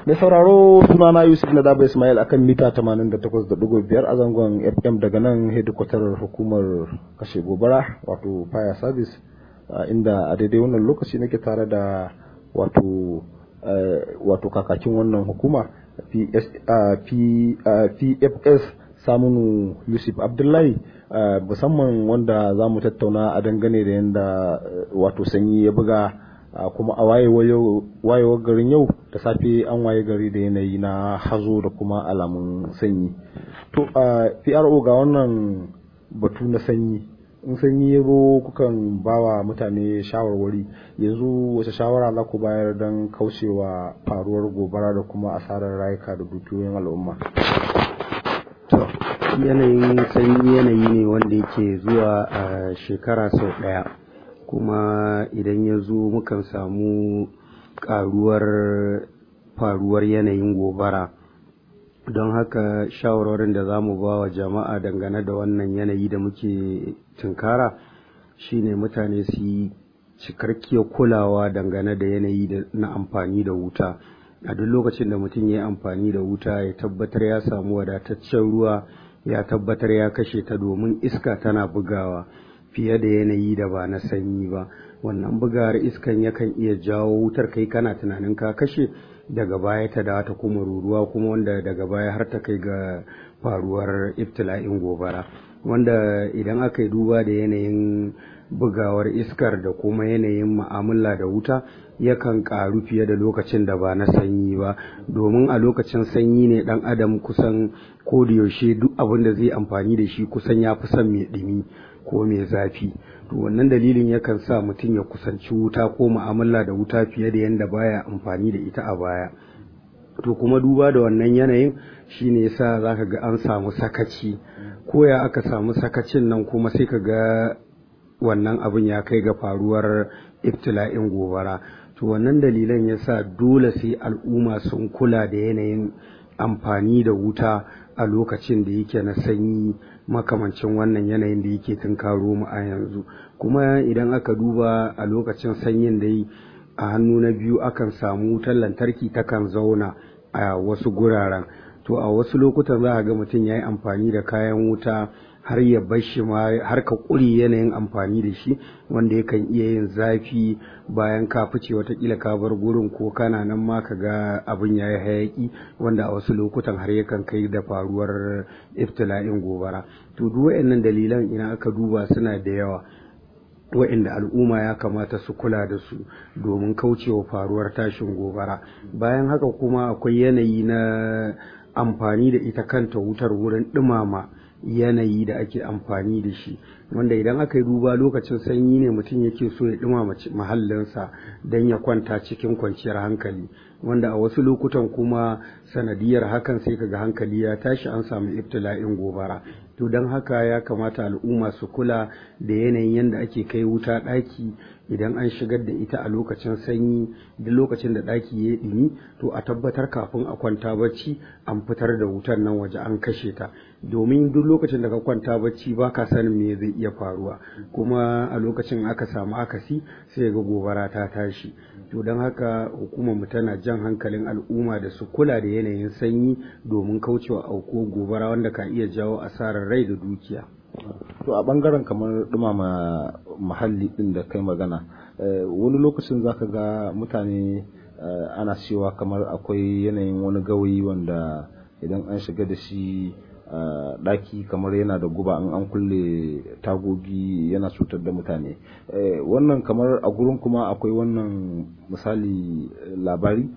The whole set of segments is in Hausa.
Mai sauraro sunana Yusuf na Daba Ismail akan mita 88.5 a zangon FM daga nan hedikwatar hukumar kashe gobara wato fire service inda a daidai wannan lokaci nake tare da wato wato kakakin wannan hukuma PFS samunu Yusuf Abdullahi musamman wanda za mu tattauna a dangane da yadda wato sanyi ya buga kuma a wayewar garin yau da safe an waye gari da yanayi na hazo da kuma alamun sanyi to a pro ga wannan batu na sanyi in sanyi ya zo kukan bawa mutane shawarwari yanzu wace shawara za ku bayar don kaucewa faruwar gobara da kuma asarar rayuka da dukiyoyin al'umma yanayin sanyi yanayi ne wanda yake zuwa a shekara sau ɗaya kuma idan ya zo mukan samu ƙaruwar faruwar yanayin gobara don haka shawarwarin da za mu ba wa jama'a dangane da wannan yanayi da muke tunkara shine mutane su yi cikakkiyar kulawa dangane da yanayi na amfani da wuta a duk lokacin da mutum ya yi amfani da wuta ya tabbatar ya samu wadataccen ruwa ya tabbatar ya kashe ta domin iska tana bugawa fiye da yanayi da ba na sanyi ba wannan bugawar iskan yakan iya jawo wutar kai kana tunanin ka kashe daga baya ta da ta kuma ruruwa kuma wanda daga baya har ta kai ga faruwar ibtila'in gobara wanda idan aka yi duba da yanayin bugawar iskar da kuma yanayin ma'amala da wuta yakan karu fiye da lokacin da ba na sanyi ba domin a lokacin sanyi ne dan adam kusan ko da yaushe duk abin da zai amfani da shi kusan ya fi son mai ɗumi ko mai zafi to wannan dalilin yakan sa mutum ya kusanci wuta ko mu'amala da wuta fiye da yadda baya amfani da ita a baya to kuma duba da wannan yanayin shine yasa zaka ga an samu sakaci ko ya aka samu sakacin nan kuma sai ka ga wannan abin ya kai ga faruwar ibtila'in gobara to wannan dalilan yasa dole sai al'umma sun kula da yanayin amfani da wuta a lokacin da yake na sanyi makamancin wannan yanayin da yake tunkaro mu a yanzu kuma idan aka duba a lokacin sanyin da yi a hannu na biyu akan samu wutar lantarki takan zauna a wasu guraren to a wasu lokutan za a ga mutum ya yi amfani da kayan wuta har ya bar shi ma har ka ƙuri yanayin amfani da shi wanda yakan iya yin zafi bayan ka fice watakila ka bar gurin ko kana nan ma ka ga abin ya yi hayaƙi wanda a wasu lokutan har yakan kai da faruwar iftila'in gobara to duk waɗannan dalilan ina aka duba suna da yawa wa'inda al'umma ya kamata su kula da su domin kaucewa faruwar tashin gobara bayan haka kuma akwai yanayi na amfani da ita kanta wutar wurin ɗumama yanayi da ake amfani da shi wanda idan aka yi duba lokacin sanyi ne mutum yake so ya ɗumama mahallinsa don ya kwanta cikin kwanciyar hankali wanda a wasu lokutan kuma sanadiyar hakan sai kaga hankali ya tashi an samu ibtila'in gobara to don haka ya kamata al'umma su kula da yanayin yadda ake kai wuta ɗaki idan an shigar da ita a lokacin sanyi duk lokacin da ɗaki ya ɗumi to a tabbatar kafin a kwanta bacci an fitar da wutar nan waje an kashe ta domin duk lokacin da ka kwanta bacci ba ka sanin me zai iya faruwa kuma a lokacin aka samu akasi sai ga gobara ta tashi to don haka hukumar mu tana jan hankalin al'umma da su kula da yanayin sanyi domin kaucewa auko gobara wanda ka iya jawo asarar rai da dukiya to a bangaren kamar dumama muhalli din da kai magana wani lokacin zaka ga mutane ana cewa kamar akwai yanayin wani gawayi wanda idan an shiga da shi daki kamar yana da guba an an kulle tagogi yana cutar da mutane wannan kamar a gurin kuma akwai wannan misali labari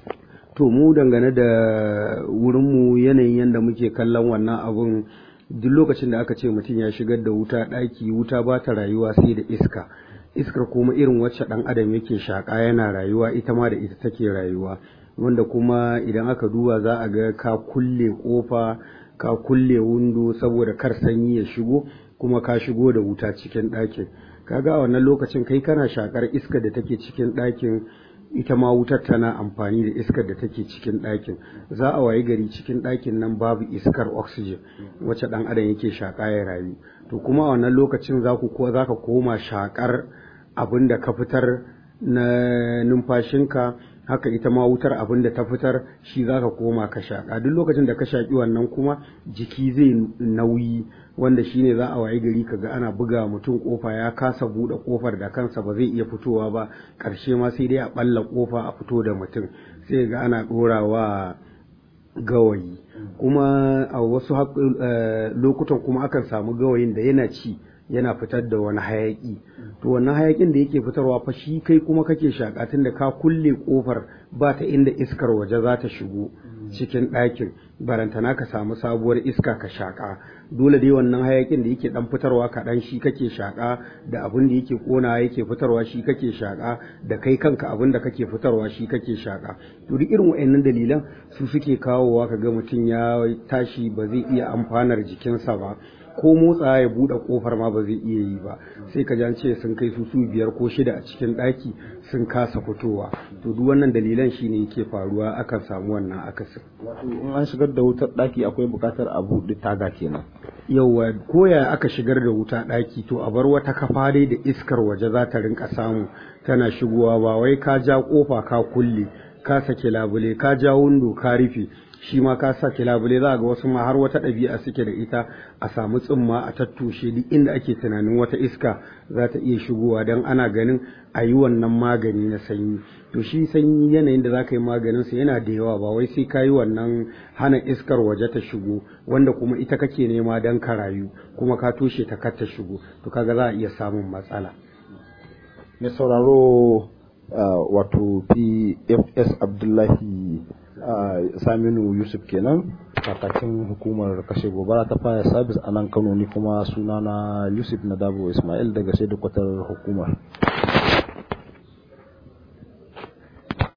to mu dangane da wurinmu yanayin yadda muke kallon wannan abun duk lokacin da aka ce mutum ya shigar da wuta ɗaki wuta ba ta rayuwa sai da iska iskar kuma irin wacce ɗan adam yake shaƙa yana rayuwa ita ma da ita take rayuwa wanda kuma idan aka duba za a ga ka kulle ƙofa ka kulle windo saboda kar sanyi ya shigo kuma ka shigo da wuta cikin ɗakin kaga a wannan lokacin kai kana shakar iskar da take cikin ɗakin ita ma wutar tana amfani da iskar da take cikin ɗakin za a wayi gari cikin ɗakin nan babu iskar oxygen wacce ɗan adam yake shaƙa ya rayu to kuma a wannan lokacin za ku ko za ka koma shaƙar abin da ka fitar na numfashinka haka ita ma wutar abin da ta fitar shi za ka koma ka shaƙa duk lokacin da ka shaƙi wannan kuma jiki zai nauyi wanda shine za a wayi gari kaga ana buga mutum kofa ya kasa buɗe kofar da kansa ba zai iya fitowa ba ƙarshe ma sai dai a ɓalla kofa a fito da mutum sai ga ana ɗorawa gawayi kuma a wasu lokutan kuma akan samu gawayin da yana ci yana fitar da wani hayaki to wannan hayakin da yake fitarwa fa shi kai kuma kake shaka tunda ka kulle kofar ba ta inda iskar waje za ta shigo cikin ɗakin barantana ka samu sabuwar iska ka shaka dole dai wannan hayakin da yake dan fitarwa kaɗan shi kake shaka da abin da yake kona yake fitarwa shi kake shaka da kai kanka abin da kake fitarwa shi kake shaka to duk irin wa'annan dalilan su suke kawowa kaga mutum ya tashi ba zai iya amfanar jikinsa ba ko motsa ya buɗe kofar ma ba zai iya yi ba sai ka ce sun kai su su biyar ko shida a cikin ɗaki sun kasa fitowa to duk wannan dalilan shine yake faruwa akan samu wannan akasin wato in an shigar da wutar ɗaki akwai buƙatar a buɗe taga kenan yauwa koya aka shigar da wuta ɗaki to a bar wata kafa dai da iskar waje za ta rinka samu tana shigowa ba wai ka ja kofa ka kulle ka sake labule ka ja windo ka rufe shi ma ka sa labule za ga wasu ma har wata ɗabi'a suke da ita a samu tsimma a tattushe duk inda ake tunanin wata iska za ta iya shigowa don ana ganin a yi wannan magani na sanyi to shi sanyi yanayin da za ka yi maganin sa yana da yawa ba wai sai ka yi wannan hana iskar waje ta shigo wanda kuma ita kake nema don ka rayu kuma ka toshe ta kar ta shigo to kaga za a iya samun matsala mai sauraro wato pfs abdullahi saminu yusuf kenan kakakin hukumar kashe gobara ta fire service a nan kano ni kuma sunana yusuf nadabo ismail daga sai hukumar